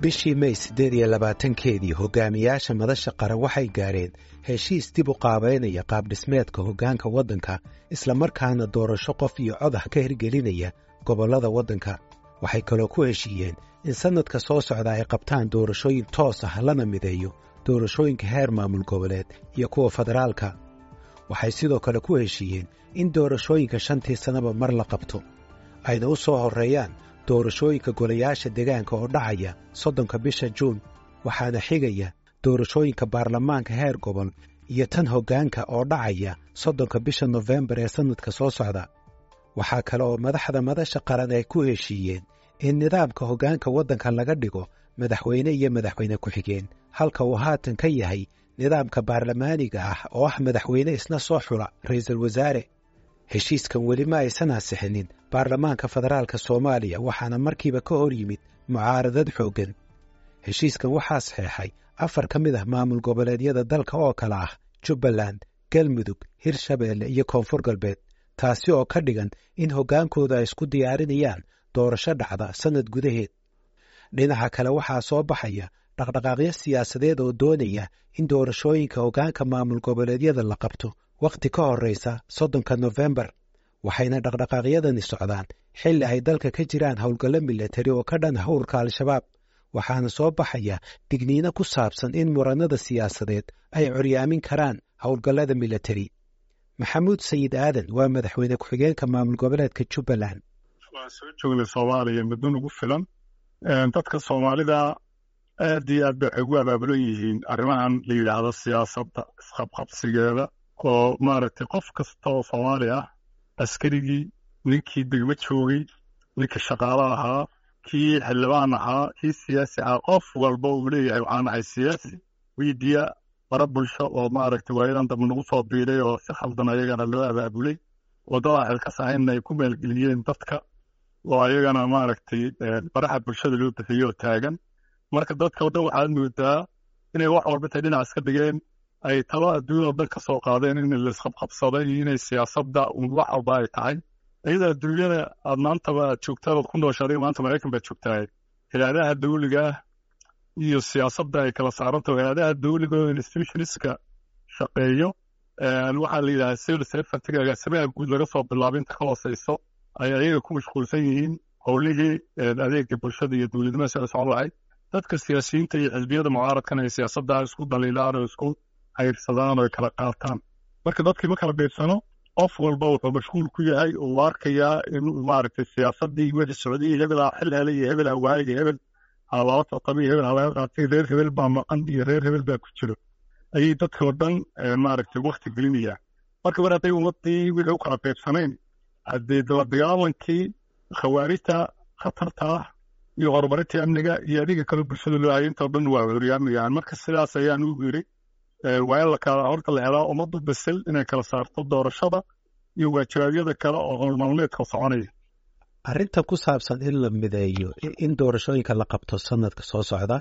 bishii may siddeed iyo labaatankeedii hogaamiyaasha madasha qaran waxay gaadheen heshiis dib u qaabaynaya qaabdhismeedka hoggaanka waddanka islamarkaana doorasho qof iyo codax ka hirgelinaya gobollada waddanka waxay kaloo ku heshiiyeen in sannadka soo socda ay qabtaan doorashooyin toos ah lana mideeyo doorashooyinka heer maamul goboleed iyo kuwa federaalka waxay sidoo kale ku heshiiyeen in doorashooyinka shantii sannaba mar la qabto ayna u soo horreeyaan doorashooyinka golayaasha degaanka oo dhacaya soddonka bisha juun waxaana xigaya doorashooyinka baarlamaanka heer gobol iyo tan hoggaanka oo dhacaya soddonka bisha nofembar ee sannadka soo socda waxaa kale oo madaxda madasha qaran ay ku heshiiyeen in nidaamka hoggaanka waddanka laga dhigo madaxweyne iyo madaxweyne ku-xigeen halka uu haatan ka yahay nidaamka baarlamaaniga ah oo ah madaxweyne isna soo xula ra'iisul wasaare heshiiskan weli ma aysan ansixinin baarlamaanka federaalka soomaaliya waxaana markiiba ka hor yimid mucaaradad xooggan heshiiskan waxaa saxeexay afar ka mid ah maamul goboleedyada dalka oo kale ah jubbaland galmudug hirshabeelle iyo koonfur galbeed taasi oo ka dhigan in hoggaankooda ay isku diyaarinayaan doorasho dhacda sannad gudaheed dhinaca kale waxaa soo baxaya dhaqdhaqaaqyo siyaasadeed oo doonaya in doorashooyinka hoggaanka maamul goboleedyada la qabto wakhti ka horraysa soddonka nofembar waxayna dhaqdhaqaaqyadani socdaan xilli ay dalka ka jiraan howlgallo milatari oo ka dhan ah ururka al-shabaab waxaana soo baxaya digniino ku saabsan in murannada siyaasadeed ay coryaamin karaan howlgallada milatari maxamuud sayid aadan waa madaxweyne ku-xigeenka maamul goboleedka jubbaland waan soo joognay soomaaliya muddo nagu filan dadka soomaalida aad iyo aad bay waxay ugu abaabulan yihiin arrimahan la yidhaahdo siyaasadda isqabqabsigeeda oo maaragtay qof kasta oo soomaali ah askarigii ninkii degmo joogay ninka shaqaalo ahaa kii xildhibaan ahaa kii siyaasi ahaa qof walba uu leeyahay waxaan ahay siyaasi wiidiya bara bulsho oo maaragtay waayadan dambe nagu soo biiray oo si khaldan ayagana loo abaabulay waddadaa xilkas ahayna ay ku maalgeliyeen dadka oo ayagana maaragtay baraha bulshada loo bixiyo oo taagan marka dadka waddan waxaad moodaa inay wax walba tay dhinac iska dhigeen ay talo adduunya oo dhan ka soo qaadeen in laisqabqabsaday iyo inay siyaasadda wax walba ay tahay iyada adduunyada aad maantaba aad joogtaan ood ku nooshaday maanta maraykan baad joogtahay hilaadaha dawliga ah iyo siyaasadda ay kala saarantaho hilaadaha dawliga oo institutionska shaqeeyo waxaa la yidhaha civil servantiga agaasimaha guud laga soo bilaabo inta ka hooseyso ay ayaga ku mashquulsan yihiin howlihii adeega bulshada iyo dowladnimada sida socon lahayd dadka siyaasiyiinta iyo xisbiyada mucaaradkan ay siyaasadda isku daliilaan oo isku hayrsadaan oo ay kala qaataan marka dadkii ma kala beedsano qof walba wuxuu mashquul ku yahay uu arkayaa in maaragtay siyaasaddii wixii socday hebel xil helay iyo hebel awaayay iyo hebel halala tartamay iyo hebel halaga qaatay reer hebel baa maqan iyo reer hebel baa ku jiro ayay dadka oo dhan maaragtay wakti gelinayaan marka mar hadday ummadii wixii u kala beedsanayn haddee daba dagaalankii khawaarijta khatarta ah iyo horumarinta amniga iyo adiga kale bulshada loo hayay intoo dhan waa horyaamayaan marka sidaas ayaan u yiri waa in lakala horta la helaa ummadda basel inay kala saarto doorashada iyo waajibaadyada kale oo howlmaalmeedka soconaya arrinta ku saabsan in la mideeyo in doorashooyinka la qabto sanadka soo socda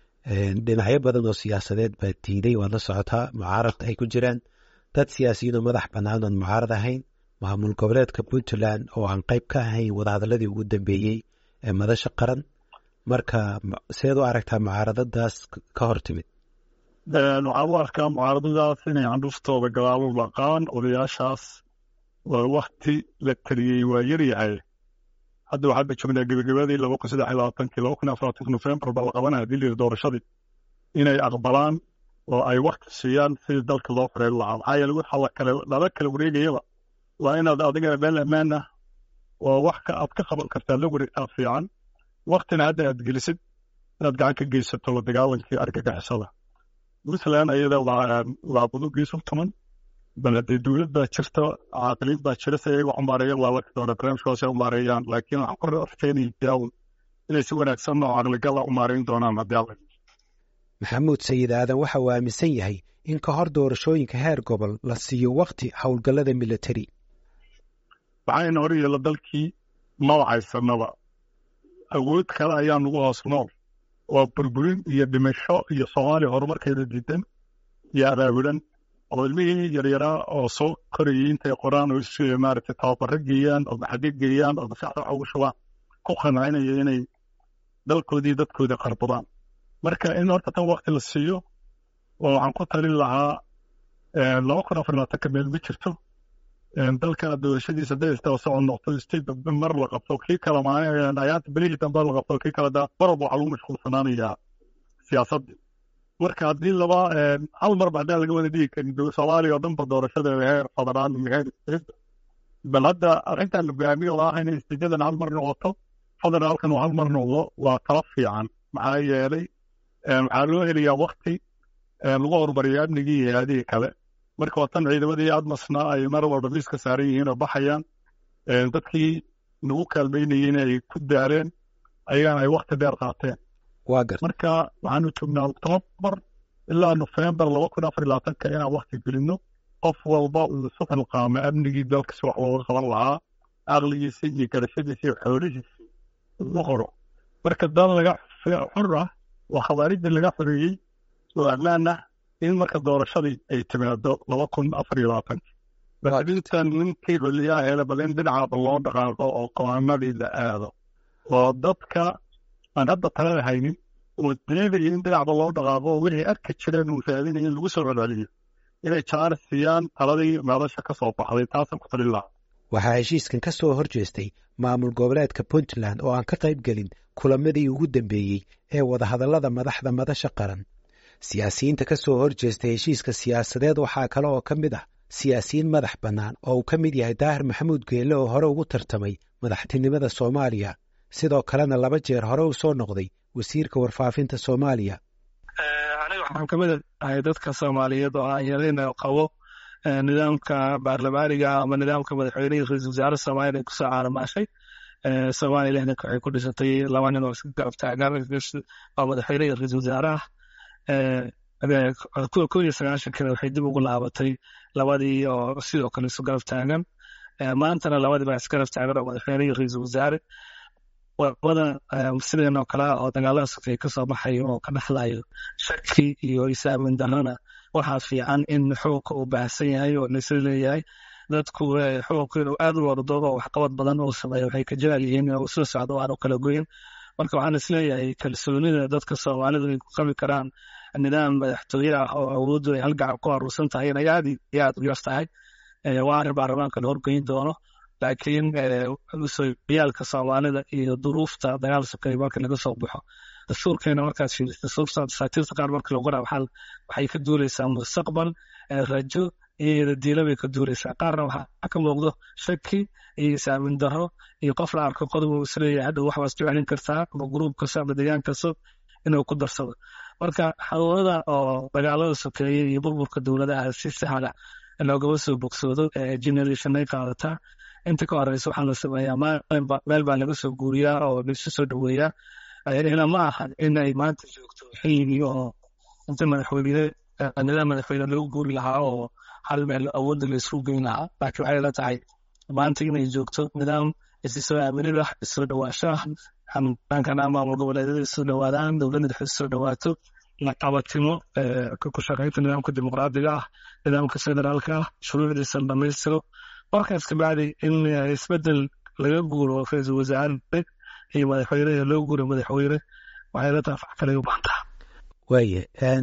dhinacyo badan oo siyaasadeed baa diiday waad la socotaa mucaarad ay ku jiraan dad siyaasiyiinoo madax bannaan oon mucaarad ahayn maamul goboleedka puntland oo aan qayb ka ahayn wadahadalladii ugu dambeeyey ee madasha qaran marka seed u aragtaa mucaaradadaas ka hor timid waxaan u arkaa mucaaradadaas inay candhuftooda gadaalo laqaan odayaashaas waa wakti la taliyey waa yaryahay hadda waxaadba joognaa gebagabadii laba kun saddex iyo labaatankii laba kun afar labatanki nofembar baa la qabanaya hadii layidhi doorashadii inay aqbalaan oo ay wakti siiyaan sidii dalka loo xoreyn lahaa maxaa yeele waxa la kale lala kala wareegayaba waa inaad adigana meel ammaan ah oo wax ka aad ka qaban kartaa la wareegtaa fiican waktina hadda aad gelisid inaad gacan ka geysato la dagaalankii argagixisada puntland ayada waa budugiisu tuman bal haddee dowlad baa jirta caaqiliin baa jira si ayaga umaareeyaan waa laki doona barnaamijkaas ay umaareeyaan laakiin waxaan kor arkaynaya inay si wanaagsan oo caqligala umaareyn doonaan haddii alla maxamuud sayid aadan waxa uu aaminsan yahay in ka hor doorashooyinka heer gobol la siiyo wakti howlgallada milatari waxayna hor yeela dalkii mawacaysanaba awood kale ayaa nagu hoos nool waa burburin iyo dhimasho iyo soomaaliya horumarkeeda diidan iyo abaabulan oo ilmihii yaryaraa oo soo korayay intay qoraan oo maaragtay tababaro geeyaan oo maxadi geeyaan oo maskaxda waxa ugu shubaan ku qancinaya inay dalkoodii dadkoodii qarbadaan marka in horta tan wakti la siiyo oo waxaan ku talin lahaa laba kun afar labaatanka meel ma jirto dalka doorashadiisa hadday istaba socod noqto state mar la qabto kii kale maalin ayaanta belihii dambe la qabto kii kale daa mar walba waxaa lagu mashquulsanaanayaa siyaasaddii marka haddii laba hal marba haddaan laga wada dhigi karin soomaaliya oo dhanba doorashadeeda heer federaan iyo heer state bal hadda arrintan la go'aamiyo oo ah inay stateyadan hal mar noqoto federaalkan uu hal mar noqdo waa tala fiican maxaa yeelay waxaa loo helayaa wakti lagu horumariyo amnigii iyo hay-adihii kale marka waa tan ciidamadii admasna ay mar walba miiska saaran yihiin oo baxayaan dadkii nagu kaalmeynayeen ay ku daareen ayagana ay wakti dheer qaateen waa gar marka waxaanu joognaa octoobar ilaa nofembar laba kun afar labaatanka inaan wakti gelino qof walba uu isu xilqaamo amnigii dalka si wax looga qaban lahaa aqligiisa iyo garashadiisa iyo xoolihiisa ugu qoro marka dal laga xor ah waa khawaarijda laga xoreeyey oo ammaan ah in marka doorashadii ay timaado laba kun afar iyo labaatanka baintan ninkii xuliyaha hele bal in dhinacaaba loo dhaqaaqo oo qawaanadii la aado oo dadka aan hadda talada haynin oo doonaya in dhinacba loo dhaqaaqo oo wixii arki jireen uu raadinaya in lagu soo celceliyo inay jaaris siiyaan taladii meelasha ka soo baxday taasaan ku talin lahaa waxaa heshiiskan ka soo hor jeestay maamul goboleedka puntland oo aan ka qayb gelin kulamadii ugu dambeeyey ee wadahadallada madaxda madasha qaran siyaasiyiinta ka soo hor jeestay heshiiska siyaasadeed waxaa kale oo ka mid ah siyaasiyiin madax bannaan oo uu ka mid yahay daahir maxamuud geelle oo hore ugu tartamay madaxtinimada soomaaliya sidoo kalena laba jeer hore u soo noqday wasiirka warfaafinta soomaaliya aniga waxaan kamid ahay dadka soomaaliyeed oo aan yarayna qabo nidaamka baarlamaaniga ama nidaamka madaxweynihii ra-iisul wasaare soomaaliya kusoo caaramaashay soomaalilahna waxay ku dhisatay laba nin oo iska garab taagan oo madaxweynihii ra-iisul wasaaraha kuwa kow iyo sagaashankana waxay dib ugu laabatay labadii oo sidoo kale isu garab taagan maantana labadii baa isgarab taagan oo madaxweynihii ra-iisul wasaare wada sideen oo kale oo dagaalada sokay kasoo baxayo oo ka dhexlayo shaki iyo isaamin darana waxaa fiican in xukunka uu baahsan yahay oo laisla leeyahay dadku xukunka inuu aad u wardo oo waxqabad badan uu sameeyo waxay ka jecel yihiin inuu soo socdo aan u kala goyin marka waxaan isleeyahay kalsoonida dadka soomaalidu ay ku qabi karaan nidaam madaxtooye ah oo awooddu ay halgacan ku aruursan tahay inay aad iyo aad u yar tahay waa arrin baarlamaanka la horgeyn doono laakiin yaalka soomaalida iyo duruufta dagaal sokay marka laga soo baxo dastuurkeena markaad fiiriso dasaatiirta qaar marka la qoraa waxay ka duuleysaa mustaqbal rajo iyo diila bay ka duuleysaa qaarna waxaa ka muuqdo shaki iyo isaamin daro iyo qof la arko qodob uu isleeyahay hadhow waxbaas ku celin kartaa ama gruub kasta ama deegaan kasta inuu ku darsado marka xanuunada oo dagaalada sokeeye iyo burburka dowladaha si sahla loogama soo bogsoodo generationay qaadataa inta ka horeysa waxaa la sameeyaa meel baa laga soo guuriyaa oo laisu soo dhoweeyaa ina ma aha inay maanta joogto xilligii oo inta madaxweyne nidaam madaxweyne lagu guuri lahaa oo hal meel awoodda laisku geyn lahaa laakiin waxay la tahay maanta inay joogto nidaam isisoo aaminid ah isoo dhawaasho ah xanaankan maamul goboleedyada isoo dhawaadaan dowladda dhexe isoo dhawaato la qabatimo ku shaqaynta nidaamka dimuqraadiga ah nidaamka federaalka ah shuruucdiisa dhamaystiro markaas kabacdi in isbedel laga guuro ra-iisul wasaare iyo madaxweyne loo guuro madaxweyne waxay la tahay fax kale u baantaa waaye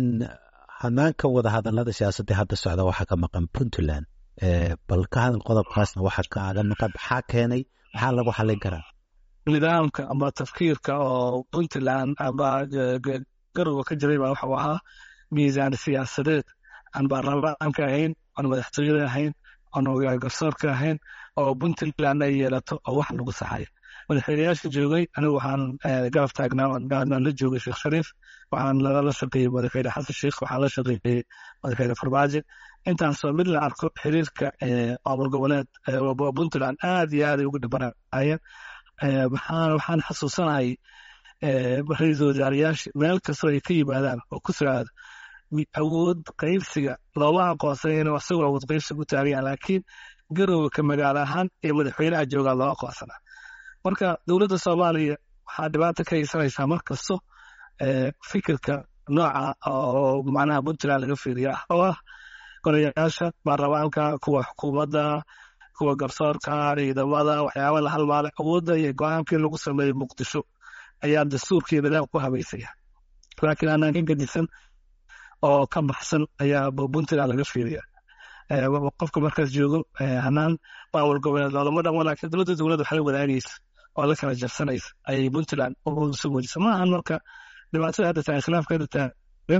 hanaanka wadahadalada siyaasadda hadda socda waxaa ka maqan puntland bal ka hadal qodobkaasna waxa kaaga maqan maxaa keenay maxaa lagu xallin karaa nidaamka ama tafkiirka oo puntland ama garowa ka jiray baa waxuu ahaa miisaan siyaasadeed aan baarlamaanka ahayn aan madaxtooyada ahayn aan garsoorka ahayn oo puntland ay yeelato oo wax lagu saxayo madaxweyneyaasha joogay anigu waxaan garab taagnaa la joogay sheekh shariif waxaan lala shaqeeyey madaxweyne xasan sheekh waxaan la shaqeeyey madaxweyne farmaajo intaasoo mid la arko xiriirka maamul goboleed puntland aad iyo aad ay ugu dhibanayeen waxaan xasuusanahay ra-iisul wasaarayaasha meel kastoo ay ka yimaadaan oo ku socda awood qaybsiga looma aqoonsan inuu isagoo awood qaybsiga u taagayan laakiin garowe ka magaalo ahaan ee madaxweynaha joogaa loo aqoonsanaa marka dowladda soomaaliya waxaa dhibaata ka haysanaysaa mar kasto fikirka nooca oo macnaha puntland laga fiiriya ah oo ah golayaasha baarlamaanka kuwa xukuumadda kuwa garsoorka ciidamada waxyaaba la halmaala awoodda iyo go-aankii lagu sameeyey muqdisho ayaa dastuurkii nidaam ku habaysaya laakiin aanaan ka gedisan oo ka baxsan ayaa puntland laga fiiriya qofka markaas joogo hanaan maamul goboleed loolama dhamo laakiin dowladda dowladda waxay wadaagaysa oo la kala jarsanaysa ayay puntland soo muujisa ma ahan marka dhibaatada hadda tahay khilaafka hadda taagan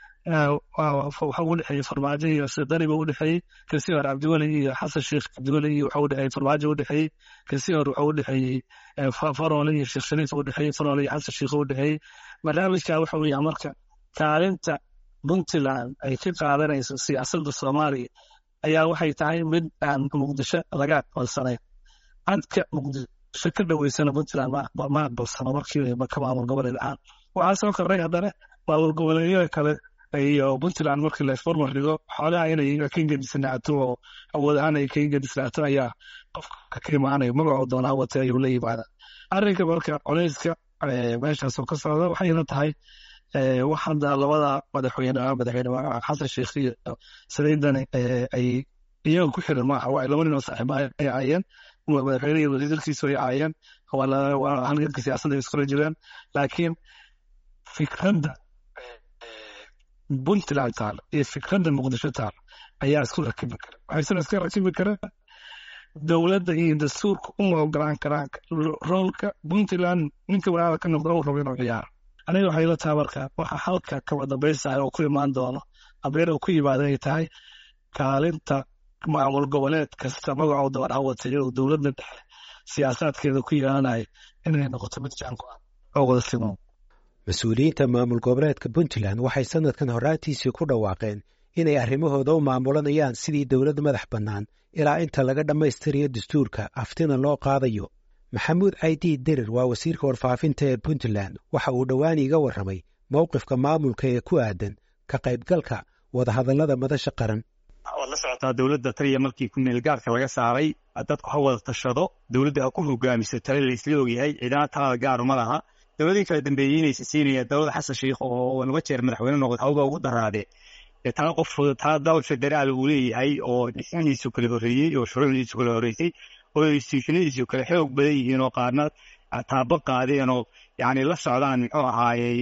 waxa u dhexeeyey farmaajo iyo sidaniba u dhexeeyey kasii hore cabdiweli iyo xasan sheekh cabdiweli iyo waxa u dhexeeyey farmaajo u dhexeeyey kasii hore waxa u dhexeeyey faroole iyo sheekh shariif u dhexeeyey faroole iyo xasan sheekh u dhexeeyey barnaamijka waxa weeyaa marka kaalinta puntland ay ka qaadanayso siyaasadda soomaaliya ayaa waxay tahay mid aan muqdisho laga aqbalsanayn cadka muqdisho ka dhaweysana puntland ma aqbalsano markii ka maamul goboleed ahaan waxaa soo kordhay haddana maamul goboleedyada kale iyo puntland markii la isbarmar dhigo xoolaha inay ka gedisnaato oo awood ahaan ay ka gedisnaato ayaa qofka ka imaanaya magacoo doonaa wata ayuu la yimaada arrinka marka culeyska meeshaasoo ka socda waxayna tahay wax hadda labada madaxweyne madaxweyne xasan sheekh iyo saliidani ay iyaga ku xiran maaha waa laba nin oo saaxiiba ay aayeen madaxweyne iyo wasiirkiisu ay aayeen waa halganka siyaasadda ay iskula jiraan laakiin fikradda puntland taal iyo fikradda muqdisho taal ayaa isku rakibi kara waxaysana iska rakibi kara dowladda iyo dastuurka uma ogolaan karaan roolka puntland ninka walaala ka noqda uu rabo inuu ciyaaro aniga waxay la tahay marka waxa halka kaba dambaysahay oo ku imaan doono abeer oo ku yimaada ay tahay kaalinta maamul goboleed kasta magacoo dabar hawatay oo dowladda dhexe siyaasaadkeeda ku yeelanaya inay noqoto mid jaanku ah oo wada siman mas-uuliyiinta maamul goboleedka puntland waxay sanadkan horaantiisii ku dhawaaqeen inay arrimahooda u maamulanayaan sidii dowlad madax bannaan ilaa inta laga dhammaystirayo dastuurka aftina loo qaadayo maxamuud caydiid derir waa wasiirka warfaafinta ee puntland waxa uu dhowaan iiga warramay mowqifka maamulka ee ku aadan ka qaybgalka wadahadallada madasha qaran waad la socotaa dowladda taliya markii ku meelgaarka laga saaray dadku ha wada tashado dowladda ha ku hogaamiso tale laysla ogyahay ciidana talada gaaru ma laha dowladii kala dambeeyey inaysa siinaya dowladda xasan sheikh oo laba jeer madaxweyne noqod hawga ugu daraade tala qof tala dowlad federaal uu leeyahay oo dhismihiisu kala horreeyey oo shuruucdiisu kala horreysay oo institutionadiisu kala xoog badan yihiin oo qaarna taabo qaadeen oo yani la socdaan muxuu ahaayey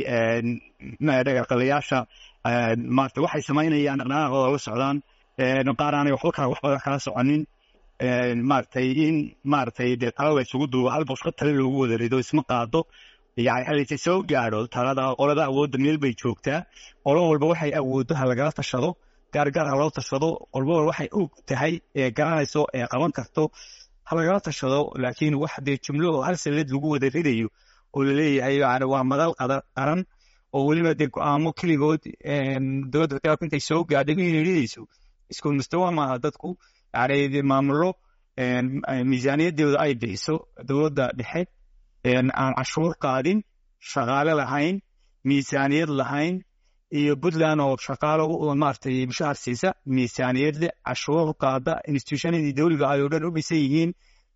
dhaqalayaasha maarata waxay samaynayaan dhaqdhaqaaqooda la socdaan qaar aanay waxba kala wax badan kala soconin maaragtay in maaragtay dee tala la isugu duubo hal bosqa tale loogu wada rido isma qaado yani halise soo gaadho talada qolada awoodda meel bay joogtaa qolo walba waxay awooddo ha lagala tashado gaargaar ha loo tashado qolba walba waxay og tahay ee garanayso ee qaban karto ha lagala tashado laakiin wax dee jumlo oo hal sanad lagu wada ridayo oo laleeyahay yani waa madal qaran oo weliba dee go-aamo keligood dowladda federaalku intay soo gaadhay inay ridayso isku mustawa maaha dadku yani maamulo miisaaniyadeeda ay bixiso dowladda dhexe aan cashuur qaadin shaqaale lahayn miisaaniyad lahayn iyo puntland oo shaqaalo maaragtay mushahar siisa miisaaniyad leh cashuur qaada institutionadii dowliga ay oo dhan u dhisan yihiin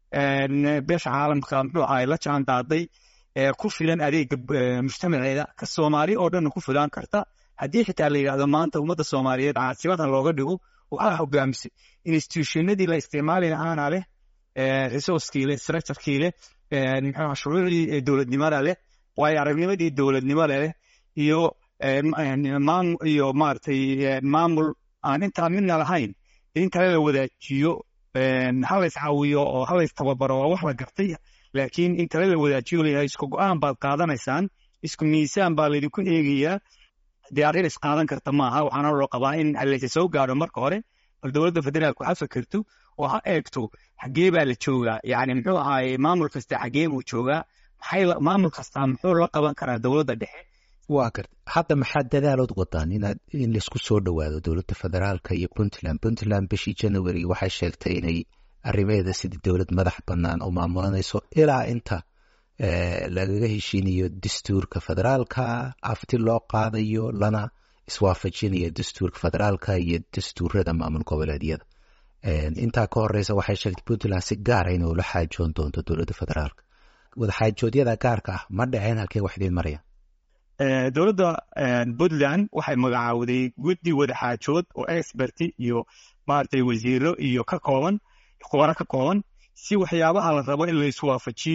beesha caalamka muxuu ahay la jaan qaaday ku filan adeega mujtamaceeda ka soomaali oo dhan ku filaan karta haddii xitaa la yidhahdo maanta ummadda soomaaliyeed caasimadan looga dhigo waxaa hogaamisay institutionadii la isticmaali lahaana leh resourcekii leh structurekii leh muxuu shuruucdii dowladnimada leh waayo aragnimadii dowladnimada leh iyo iyo maaragtay maamul aan intaa midna lahayn in kale la wadaajiyo halays caawiyo oo halays tababaro waa wax la gartay laakiin in kale la wadaajiyo layahay isku go-aan baad qaadanaysaan isku miisaan baa laydinku eegayaa dee arrin is qaadan karta maaha waxaana loo qabaa in halayse soo gaadho marka hore bal dowladda federaalku ha fakerto oo ha eegto xaggee baa la joogaa yani muxuu ahaaye maamul kasta xaggee buu joogaa maxay maamul kastaa muxuu la qaban karaa dowladda dhexe waa garta hadda maxaa dadaalood wadaan inaad in laisku soo dhowaado dowladda federaalka iyo puntland puntland bishii january waxay sheegtay inay arrimeeda sidii dowlad madax bannaan oo maamulanayso ilaa inta lagaga heshiinayo dastuurka federaalka afti loo qaadayo lana iswaafajinayo dastuurka federaalka iyo dastuurada maamul goboleedyada intaa ka horeysa waxay sheegtay puntland si gaara inay ula xaajoon doonto dowladda federaalka wadaxaajoodyada gaarka ah ma dhaceen halkee wax idiin maraya dowladda puntland waxay magacaawday guddi wadaxaajood oo experti iyo maaragtay wasiiro iyo ka kooban khubaro ka kooban si waxyaabaha la rabo in la iswaafajiyo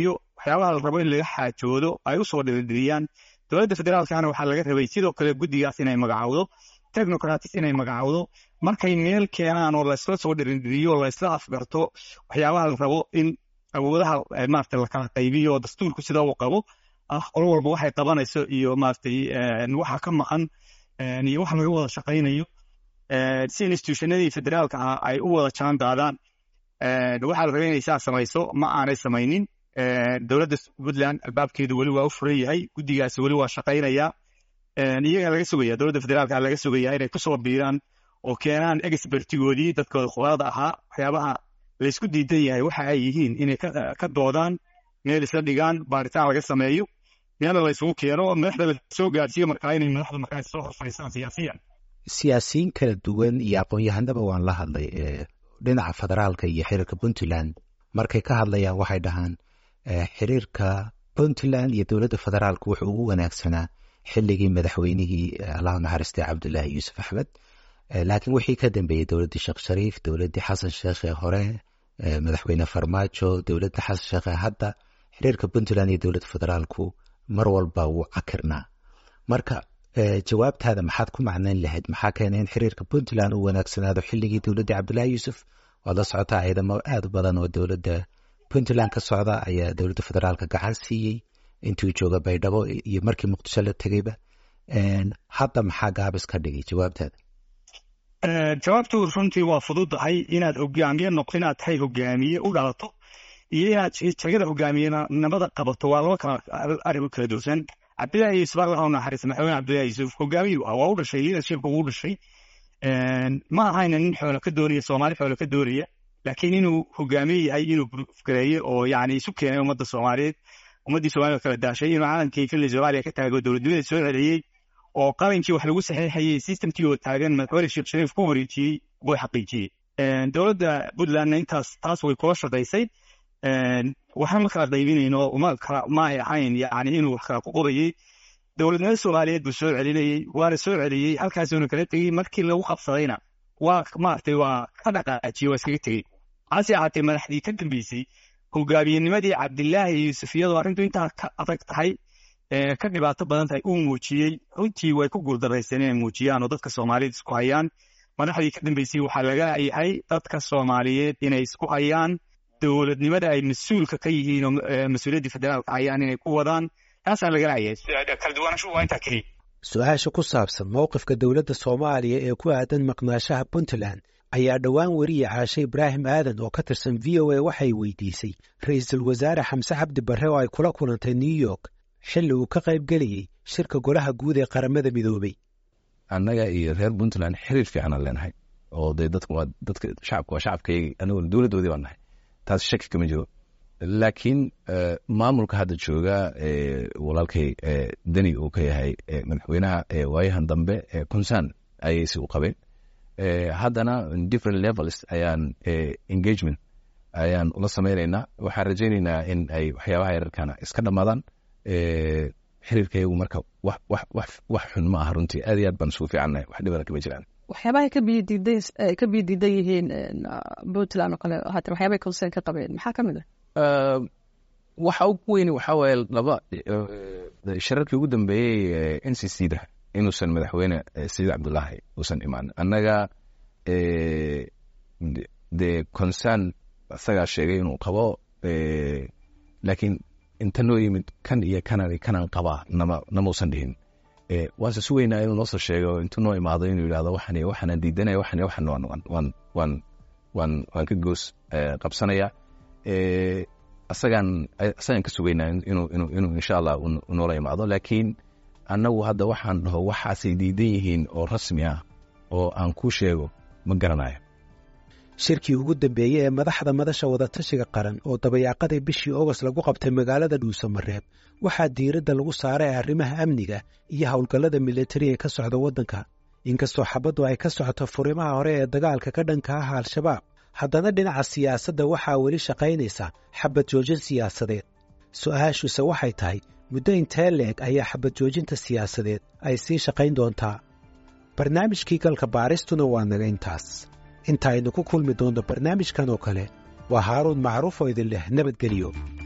waxyaabaha la rabo in laga xaajoodo ay usoo dhiridhiriyaan dowladda federaalkana waxaa laga rabay sidoo kale guddigaas inay magacowdo technocratis inay magacowdo markay meel keenaan oo laysla soo dhiridhiriyo laysla afgarto waxyaabaha la rabo in awoodaha maarata lakala qaybiyo oo dastuurku sida uu qabo ah qolo walba waxay qabanayso iyo maaragtay waxa ka maqan iyo waxa laga wada shaqaynayo si institutionadii federaalka ah ay u wada jaan daadaan waxaa la rabay inay saa samayso ma aanay samaynin dowladda puntland albaabkeedu weli waa u furan yahay guddigaasi weli waa shaqaynaya iyaga laga sugaya dowladda federaalka laga sugaya inay kusoo biiraan oo keenaan expertigoodii dadkooda khubarada ahaa waxyaabaha laysku diidan yahay waxa ay yihiin inay ka doodaan meel isla dhigaan baaritaan laga sameeyo meelna la isugu keeno madaxda lasoo gaadhsiiyo markaa inay madaxda markaa soo horfariistaan siyaasiyan siyaasiyiin kala duwan iyo aqoon-yahanaba waan la hadlay dhinaca federaalka iyo xiriirka puntland markay ka hadlayaan waxay dhahaan xiriirka puntland iyo dowladda federaalka wuxuu ugu wanaagsanaa xilligii madaxweynihii allahu naxariistay cabdulaahi yuusuf axmed laakiin wixii ka dambeeyey dowladdii sheekh shariif dowladdii xasan sheekh ee hore madaxweyne farmaajo dowladda xasan sheekh ee hadda xiriirka puntland iyo dowladda federaalku mar walba wuu cakirnaa marka jawaabtaada maxaad ku macnayn lahayd maxaa keenay in xiriirka puntland uu wanaagsanaado xilligii dowladdii cabdulaahi yuusuf waad la socotaa ciidamo aad u badan oo dowladda puntland ka socda ayaa dowladda federaalka gacan siiyey intuu jooga baydhabo iyo markii muqdisho la tegeyba hadda maxaa gaabis ka dhigay jawaabtaada jawaabtu runtii waa fududahay inaad hogaamiye noqo inaad tahay hogaamiye u dhalato iyo inaad jagada hogaamiyenimada qabato waa laba kala arrimo kala duwan cabdillaahi yuusuf allah u naxariista madaxweyne cabdillahi yuusuf hogaamiyu ah waa u dhashay leadershipka wuu dhashay ma ahayna nin xoolo ka doonaya soomaali xoolo ka doonaya laakiin inuu hogaamiye yahay inuu gareeye oo yani isu keenay ummadda soomaaliyeed ummaddii soomaalida kala daashay inuu calankii fili soomaaliya ka taago dowladnimada soo celiyey oo qalinkii wax lagu saxiixayey systemkii oo taagan madaxweyne sheekh shariif ku wareejiyey buu xaqiijiyey dowladda puntlandna intaas taas way kula shaqaysay waxaan ma kala qaybinayno ma kala ma ay ahayn yani inuu wax kala ku qobayey dowladnimada soomaaliyeed buu soo celinayey waana soo celiyey halkaasuuna kala tegey markii lagu qabsadayna waa maaragtay waa ka dhaqaajiyey waa iskaga tegey hase ahaatee madaxdii ka dambeysay hogaamiyenimadii cabdilaahi yuusuf iyadoo arrintu intaa ka adag tahay ka dhibaato badan tahay uu muujiyey runtii way ku guuldarraysteen inay muujiyaan oo dadka soomaaliyeed isku hayaan madaxdii ka dambeysay waxaa laga yahay dadka soomaaliyeed inay isku hayaan dowladnimada ay mas-uulka ka yihiin oo mas-uuliyaddii federaalka hayaan inay ku wadaan taasaa laga laayay kala duwanaanshuhu waa intaa keliya su-aasha ku saabsan mowqifka dowladda soomaaliya ee ku aadan maqnaashaha puntland ayaa dhowaan weriye caashe ibraahim aadan oo ka tirsan v o a waxay weydiisay ra-iisul wasaare xamse cabdi barre oo ay kula kulantay new york xilli uu ka qayb gelayey shirka golaha guud ee qaramada midoobey annaga iyo reer puntland xiriir fiicanaan leenahay oo dee dadka waa dadka shacabka waa shacabkaygi aniguna dowladdoodii baan nahay taas shaki kama jiro laakiin maamulka hadda jooga walaalkay deni uu ka yahay madaxweynaha waayahan dambe concern ayay si u qabeen haddana different levels ayaan engagement ayaan ula sameynaynaa waxaan rajaynaynaa in ay waxyaabaha yararkana iska dhammaadaan xiriirkayagu marka wax xun ma aha runtii aad iyo aad baan isugu fiicannahay wax dhibana kama jiraan waxyaabahay ka biyo diiday ka biyo diidan yihiin puntland oo kale haatan waxyaabay concern ka qabeen maxaa ka mid ah waxa ugu weyni waxaa waaye laba shirarkii ugu dambeeyey n c c da inuusan madaxweyne sayid cabdullaahi uusan imaan annaga de concern isagaa sheegay inuu qabo laakiin inta noo yimid kan iyo kanan kanan qabaa nama namausan dhihin waase sugeynaa inuu noosoo sheego intuu noo imaado inuu yidhahdo waxan iyo waxaanaan diidanaya waxan iyo waxan waan waan waan waan waan ka goos qabsanaya asagaan asagaan ka sugeynaa inuu inuu inuu insha allah unoola imaado laakiin annagu hadda waxaan dhaho waxaasay diidan yihiin oo rasmi ah oo aan ku sheego ma garanayo shirkii ugu dambeeyey ee madaxda madasha wadatashiga qaran oo dabayaaqadii bishii ogost lagu qabtay magaalada dhuusamareeb waxaa diiradda lagu saaray arrimaha amniga iyo howlgallada militariga ka socda waddanka inkastoo xabaddu ay ka socoto furimaha hore ee dagaalka ka dhanka ah al-shabaab haddana dhinaca siyaasadda waxaa weli shaqaynaysa xabad joojin siyaasadeed su'aashuse waxay tahay muddo intee leeg ayaa xabad joojinta siyaasadeed ay sii shaqayn doontaa barnaamijkii galka baaristuna waa naga intaas inta aynu ku kulmi doonno barnaamijkan oo kale waa haaruun macruuf oo idin leh nabadgelyo